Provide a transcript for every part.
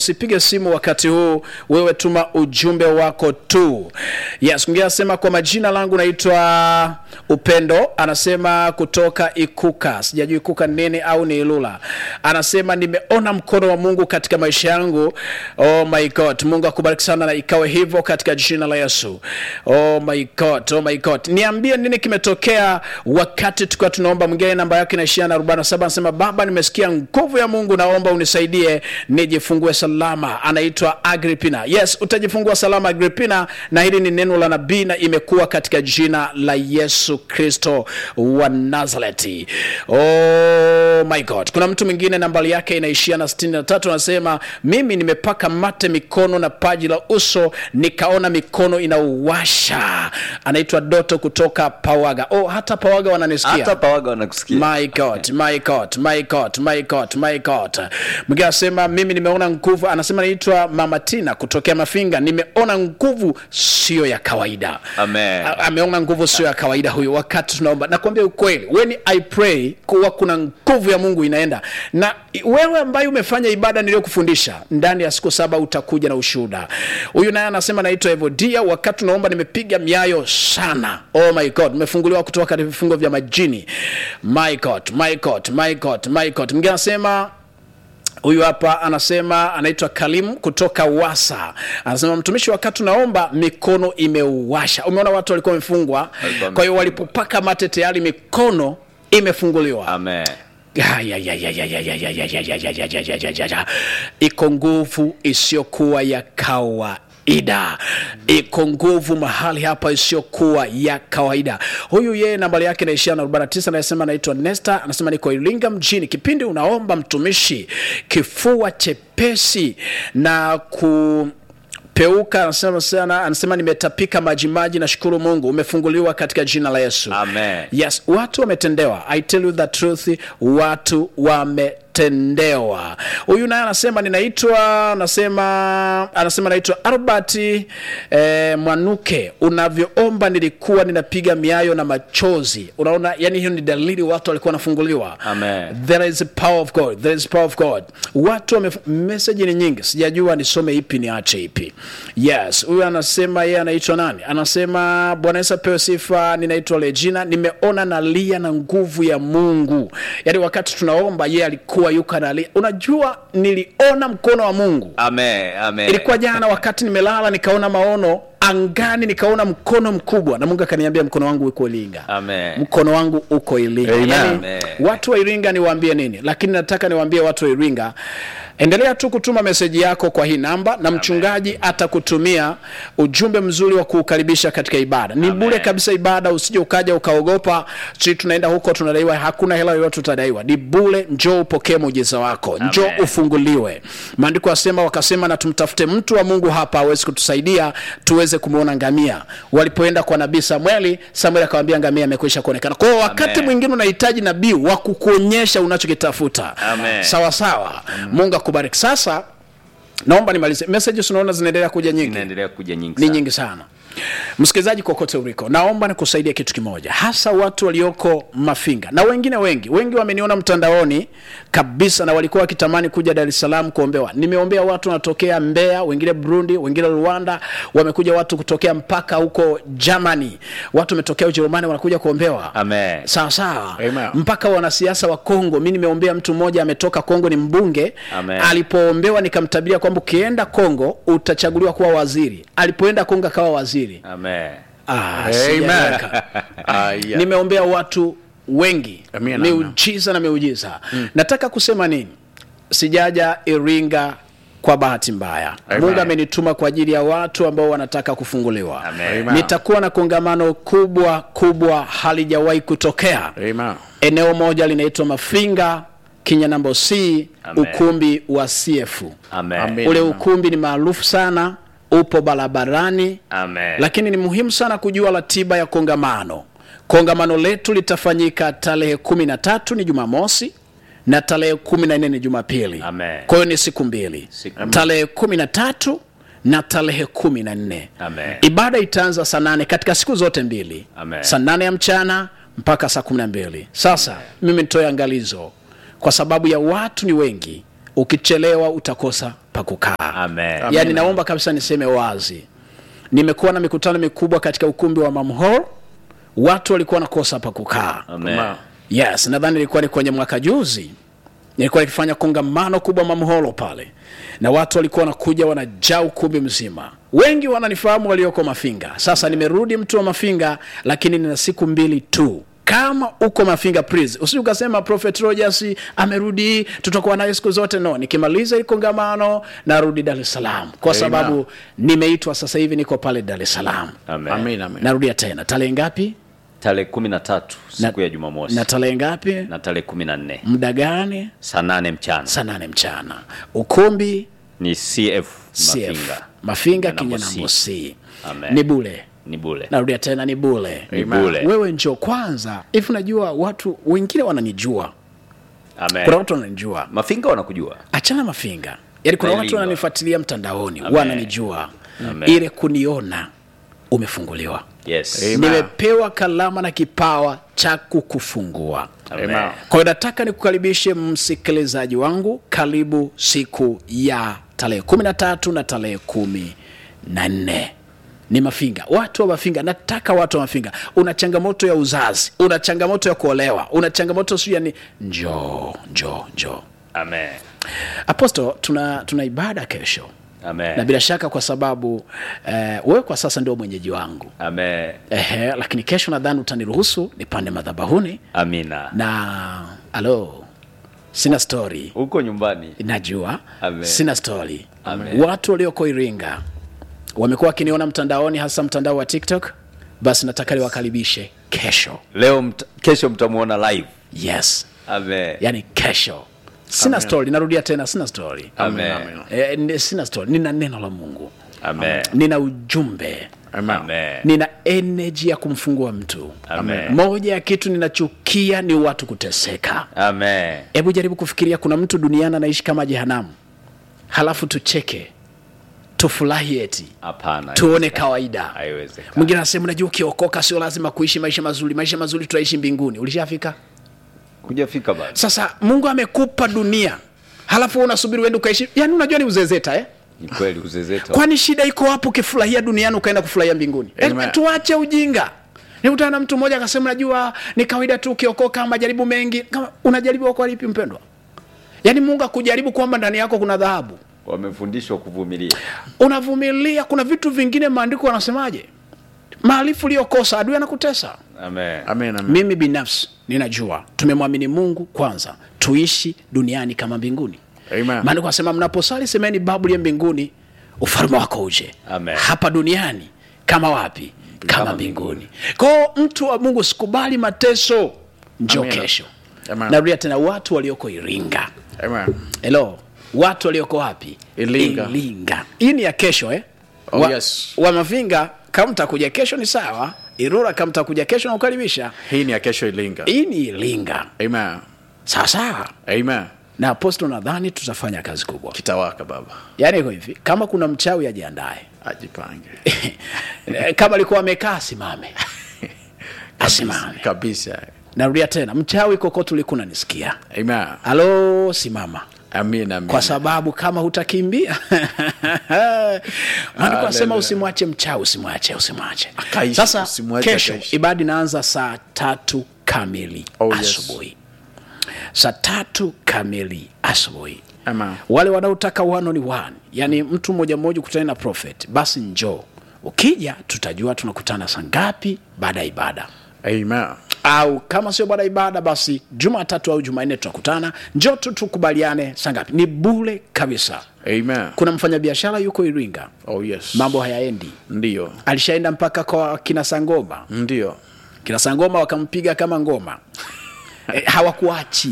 usipige simu wakati huu wewe tuma ujumbe wako tu yes mwingine anasema kwa majina langu naitwa upendo anasema kutoka ikuka sijajua ikuka ni nini au ni ilula anasema nimeona mkono wa mungu katika maisha yangu oh my god mungu akubariki sana na ikawe hivyo katika jina la yesu oh my god oh my god niambie nini kimetokea wakati tukiwa tunaomba mwingine namba yake inaishia na 47 anasema baba nimesikia nguvu ya mungu naomba unisaidie nijifungue salama anaitwa agripina yes utajifungua salama agripina na hili ni neno la nabii na imekuwa katika jina la yesu kristo wa nazareti oh my god kuna mtu mwingine nambari yake inaishia na 63 anasema mimi nimepaka mate mikono na paji la uso nikaona mikono inauwasha anaitwa doto kutoka pawaga oh hata pawaga wananisikia hata pawaga wanakusikia my god my god my god my god my god mwingine anasema mimi nimeona nguvu anasema naitwa mama tina kutokea mafinga nimeona nguvu sio ya kawaida Amen. A- ameona nguvu sio ya kawaida huyu wakati tunaomba nakwambia ukweli weni i pray kuwa kuna nguvu ya mungu inaenda na i- wewe ambaye umefanya ibada niliyokufundisha ndani ya siku saba utakuja na ushuhuda huyu naye anasema naitwa evodia wakati tunaomba nimepiga miayo sana oh my god nimefunguliwa kutoka katika vifungo vya majini my god my god my god my god mwingine anasema huyu hapa anasema anaitwa kalim kutoka wasa anasema mtumishi wakati unaomba mikono imeuwasha umeona watu walikuwa wamefungwa Walikuwa kwa hiyo walipopaka mate tayari mikono imefunguliwa amen Ya, ya, ya, ya, ya, ya, ya, ya, ya, ya, ya, ya, ya, ya, ya, ya, ya, ya. iko nguvu isiyokuwa ya kawaida iko nguvu mahali hapa isiyokuwa ya kawaida huyu yeye nambari yake naishia na 49 anayesema anaitwa nesta anasema niko iringa mjini kipindi unaomba mtumishi kifua chepesi na ku peuka anasema sana anasema nimetapika majimaji nashukuru mungu umefunguliwa katika jina la yesu Amen. yes watu wametendewa i tell you the truth watu wametendewa huyu naye anasema ninaitwa anasema anasema naitwa albert eh, mwanuke unavyoomba nilikuwa ninapiga miayo na machozi unaona yani hiyo ni dalili watu walikuwa wanafunguliwa Amen. there is a power of god there is power of god watu wame message ni nyingi sijajua nisome ipi niache ipi yes huyu anasema yeye anaitwa nani anasema bwana yesu apewe sifa ninaitwa legina nimeona nalia na nguvu ya mungu yaani wakati tunaomba yeye alikuwa yuko analia unajua niliona mkono wa mungu amen amen ilikuwa jana wakati nimelala nikaona maono angani nikaona mkono mkubwa na mungu akaniambia mkono wangu uko ilinga amen mkono wangu uko iringa Amen. yani, Amen. watu wa iringa niwaambie nini lakini nataka niwaambie watu wa iringa endelea tu kutuma meseji yako kwa hii namba na mchungaji atakutumia ujumbe mzuri wa kuukaribisha katika ibada ni Amen. bure kabisa ibada usije ukaja ukaogopa si tunaenda huko tunadaiwa hakuna hela yoyote utadaiwa ni bure njoo upokee muujiza wako njoo Amen. ufunguliwe maandiko asema wakasema na tumtafute mtu wa mungu hapa awezi kutusaidia tuweze kumwona ngamia walipoenda kwa nabii samueli samueli akawambia ngamia amekwisha kuonekana kwao wakati Amen. mwingine unahitaji nabii wa kukuonyesha unachokitafuta Amen. sawa sawa mungu akubariki sasa naomba nimalize messages unaona zinaendelea kuja nyingi inaendelea kuja nyingi ni sana. nyingi sana msikilizaji kokote uliko naomba nikusaidia kitu kimoja hasa watu walioko mafinga na wengine wengi wengi wameniona mtandaoni kabisa na walikuwa wakitamani kuja dar es salaam kuombewa nimeombea watu wanatokea mbeya wengine burundi wengine rwanda wamekuja watu kutokea mpaka huko germany watu wametokea ujerumani wanakuja kuombewa amen sawa sawa Amen. mpaka wanasiasa wa kongo mi nimeombea mtu mmoja ametoka kongo ni mbunge Amen. alipoombewa nikamtabiria kwamba ukienda kongo utachaguliwa kuwa waziri alipoenda kongo akawa waziri amen ah, Amen. sijaweka. Ah, yeah. nimeombea watu wengi Amina, miujiza na miujiza nataka kusema nini sijaja iringa kwa bahati mbaya Amen. mungu amenituma kwa ajili ya watu ambao wanataka kufunguliwa Amen. Amen. nitakuwa na kongamano kubwa kubwa halijawahi kutokea Amen. eneo moja linaitwa mafinga kinyanambo c Amen. ukumbi wa cf amen Amen. ule ukumbi ni maarufu sana upo barabarani amen lakini ni muhimu sana kujua ratiba ya kongamano kongamano letu litafanyika tarehe kumi na tatu ni jumamosi na tarehe kumi na nne ni jumapili Amen. kwa hiyo ni siku mbili Siku- tarehe kumi na tatu na tarehe kumi na nne Amen. ibada itaanza saa nane katika siku zote mbili Amen. saa nane ya mchana mpaka saa kumi na mbili sasa mimi nitoe angalizo kwa sababu ya watu ni wengi ukichelewa utakosa pa kukaa Amen. yaani naomba kabisa niseme wazi nimekuwa na mikutano mikubwa katika ukumbi wa mamhor watu walikuwa wanakosa pa kukaa Amen. yes nadhani ilikuwa ni kwenye mwaka juzi nilikuwa nikifanya kongamano kubwa mamholo pale na watu walikuwa wanakuja wanajaa ukumbi mzima wengi wananifahamu walioko mafinga sasa nimerudi mtu wa mafinga lakini nina siku mbili tu kama uko mafinga please usije ukasema prophet rogers amerudi tutakuwa naye siku zote no nikimaliza hili kongamano narudi dar es salaam kwa Amen. sababu nimeitwa sasa hivi niko pale dar es salaam Amen. Amen, amen. narudia tena tarehe ngapi tarehe kumi na tatu siku Na- ya jumamosi na tarehe ngapi na tarehe kumi na nne muda gani saa nane mchana saa nane mchana ukumbi ni cf CF. mafinga mafinga Kinyanambo kinyanambo c Amen. ni bule ni bule narudia tena ni bule ni Amen. bule wewe njo kwanza hivi unajua watu wengine wananijua Amen. kuna watu wananijua mafinga wanakujua achana mafinga yaani kuna watu Nailindwa. wananifuatilia mtandaoni Amen. wananijua Amen. ile kuniona umefunguliwa yes Amen. nimepewa kalama na kipawa cha kukufungua Amen. Amen. kwa hiyo nataka nikukaribishe msikilizaji wangu karibu siku ya tarehe kumi na tatu na tarehe kumi na nne ni mafinga watu wa mafinga nataka watu wa mafinga una changamoto ya uzazi una changamoto ya kuolewa una changamoto siu yani njoo njoo njoo Amen. aposto tuna, tuna ibada kesho Amen. na bila shaka kwa sababu eh, wewe kwa sasa ndio mwenyeji wangu Amen. Ehe, lakini kesho nadhani utaniruhusu nipande madhabahuni amina na alo sina story huko nyumbani najua Amen. sina story Amen. watu walioko iringa wamekuwa wakiniona mtandaoni hasa mtandao wa tiktok basi nataka niwakaribishe kesho leo mt kesho mtamwona live yes Amen. yani kesho sina story narudia tena sina story Amen. Amen. e, ni- sina story nina neno la mungu Amen. nina ujumbe Amen. Amen. nina energy ya kumfungua mtu Amen. moja ya kitu ninachukia ni watu kuteseka Amen. hebu jaribu kufikiria kuna mtu duniani anaishi kama jehanamu halafu tucheke tufurahi eti Hapana. tuone kawaida Haiwezekani. mwingine anasema unajua ukiokoka sio lazima kuishi maisha mazuri maisha mazuri tutaishi mbinguni ulishafika Kujafika bado. sasa mungu amekupa dunia halafu wewe unasubiri uende ukaishi yani unajua ni uzezeta eh? Ni kweli uzezeta. kwani shida iko hapo ukifurahia duniani ukaenda kufurahia mbinguni Amen. Yaani tuache ujinga nikutana na mtu mmoja akasema najua ni kawaida tu ukiokoka majaribu mengi kama unajaribu kwa lipi mpendwa yaani mungu akujaribu kwamba ndani yako kuna dhahabu Wamefundishwa kuvumilia. unavumilia kuna vitu vingine maandiko wanasemaje maarifu uliyokosa adui anakutesa Amen. Amen, amen. mimi binafsi ninajua tumemwamini mungu kwanza tuishi duniani kama mbinguni Amen. maandiko anasema mnaposali semeni babu ya mbinguni ufalme wako uje Amen. hapa duniani kama wapi kama, Kama mbinguni kwao mtu wa mungu sikubali mateso njo Amen. kesho Amen. narudia tena watu walioko iringa Amen. helo watu walioko wapi Iringa. iringa hii ni ya kesho eh? Oh, wa, yes. wa mafinga kama mtakuja kesho ni sawa irura kama mtakuja kesho nakukaribisha hii ni ya kesho ilinga hii ni iringa Amen. sawa sawa Amen. na aposto nadhani tutafanya kazi kubwa kitawaka baba yaani iko hivi kama kuna mchawi ajiandae ajipange kama alikuwa amekaa asimame asimame kabisa narudia tena mchawi kokote ulikuna nisikia Amen. halo simama Amin, amin. kwa sababu kama hutakimbia maandiko asema Hallelujah. usimwache mchawi usimwache usimwache Akaishi, sasa usimwache kesho akaishi. ibada inaanza saa tatu kamili Oh, yes. asubuhi saa tatu kamili asubuhi Amen. wale wanaotaka one on one yani mtu mmoja mmoja ukutane na prophet basi njoo ukija tutajua tunakutana saa ngapi baada ya ibada Amen. au kama sio baada ya ibada basi jumatatu au jumanne tutakutana njoo tu tukubaliane saa ngapi ni bule kabisa Amen. kuna mfanyabiashara yuko iringa Oh, yes. mambo hayaendi ndio alishaenda mpaka kwa kina sangoma ndio kina sangoma wakampiga kama ngoma e, hawakuachi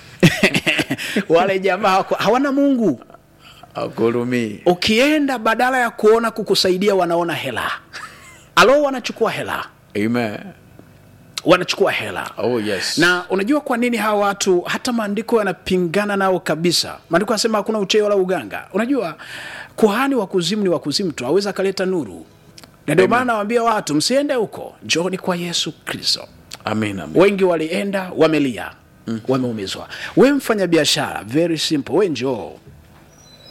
wale jamaa hawaku, hawana mungu agurumii ukienda badala ya kuona kukusaidia wanaona hela alo wanachukua hela Amen. wanachukua hela Oh, yes. na unajua kwa nini hawa watu hata maandiko yanapingana nao kabisa maandiko yanasema hakuna ucheyo wala uganga unajua kuhani wa kuzimu ni wa kuzimu tu aweza akaleta nuru na ndio maana nawambia watu msiende huko njooni kwa yesu kristo Amin, amin. wengi walienda wamelia mm. wameumizwa we mfanya biashara very simple we njoo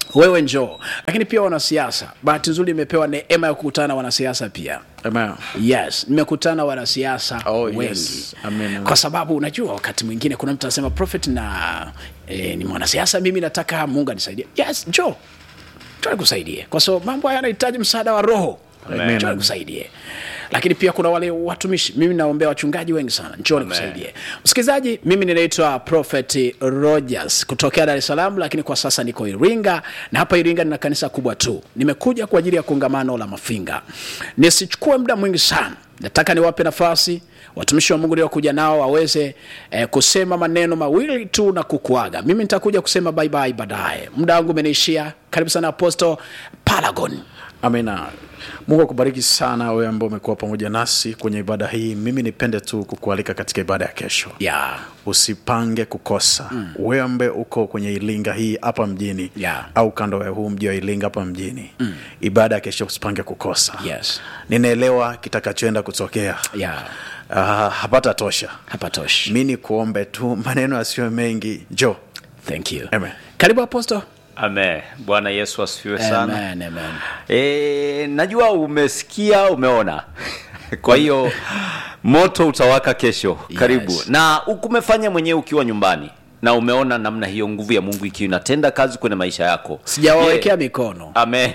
wewe njoo lakini pia wanasiasa bahati nzuri imepewa neema ya kukutana na wanasiasa pia Amen. yes nimekutana na wanasiasa Oh, wengi yes. Amen, amen. kwa sababu unajua wakati mwingine kuna mtu anasema prophet na eh, ni mwanasiasa mimi nataka mungu anisaidie yes njoo njoo nikusaidie kwa sababu mambo haya yanahitaji msaada wa roho Amen. njoo nikusaidie lakini pia kuna wale watumishi mimi naombea wachungaji wengi sana njoo nikusaidie msikilizaji mimi ninaitwa prophet rogers kutokea dar es salaam lakini kwa sasa niko iringa na hapa iringa nina kanisa kubwa tu nimekuja kwa ajili ya kongamano la mafinga nisichukue muda mwingi sana nataka niwape nafasi watumishi wa mungu niliokuja nao waweze eh, kusema maneno mawili tu na kukuaga mimi nitakuja kusema bye bye baadaye muda wangu umeniishia karibu sana aposto palagon amina mungu akubariki sana wewe ambao umekuwa pamoja nasi kwenye ibada hii mimi nipende tu kukualika katika ibada ya kesho yeah. usipange kukosa mm. wewe ambaye uko kwenye ilinga hii hapa mjini Yeah. au kando ya huu mji wa ilinga hapa mjini mm. ibada ya kesho usipange kukosa Yes. ninaelewa kitakachoenda kutokea Yeah. uh, hapata tosha hapatoshi mi ni kuombe tu maneno yasiyo mengi jo thank you Amen. karibu aposto Amen. Bwana Yesu asifiwe sana. amen, amen. E, najua umesikia, umeona. Kwa hiyo moto utawaka kesho. Karibu. Yes. Na ukumefanya mwenyewe ukiwa nyumbani na umeona namna hiyo nguvu ya Mungu ikiwa inatenda kazi kwenye maisha yako. sijawawekea Yeah. mikono Amen.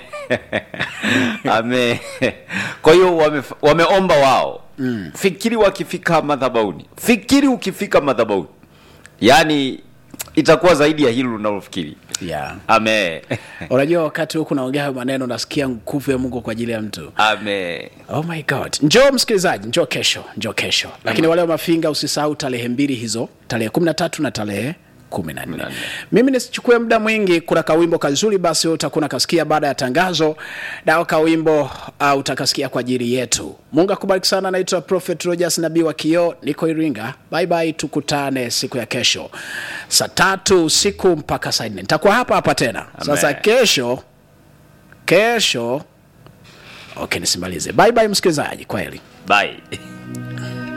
Amen. Kwa hiyo wame, wameomba wao. Mm. Fikiri wakifika madhabahuni. Fikiri ukifika madhabahuni. Yaani itakuwa zaidi ya hilo unalofikiri. yeah. Amen. unajua wakati huku naongea hayo maneno nasikia nguvu ya mungu kwa ajili ya mtu Amen. oh my god njoo msikilizaji njoo kesho njoo kesho lakini wale wa mafinga usisahau tarehe mbili hizo tarehe kumi na tatu na tarehe kumi na nne mimi nisichukue muda mwingi kuna kawimbo kazuri basi wewe utakuwa nakasikia baada ya tangazo nao kawimbo uh, utakasikia kwa ajili yetu mungu akubariki sana naitwa prophet rogers nabii wa kioo niko iringa bye bye tukutane siku ya kesho saa tatu usiku mpaka saa nne nitakuwa hapa hapa tena sasa Amen. kesho kesho okay nisimalize bye bye msikilizaji kwaheri Bye.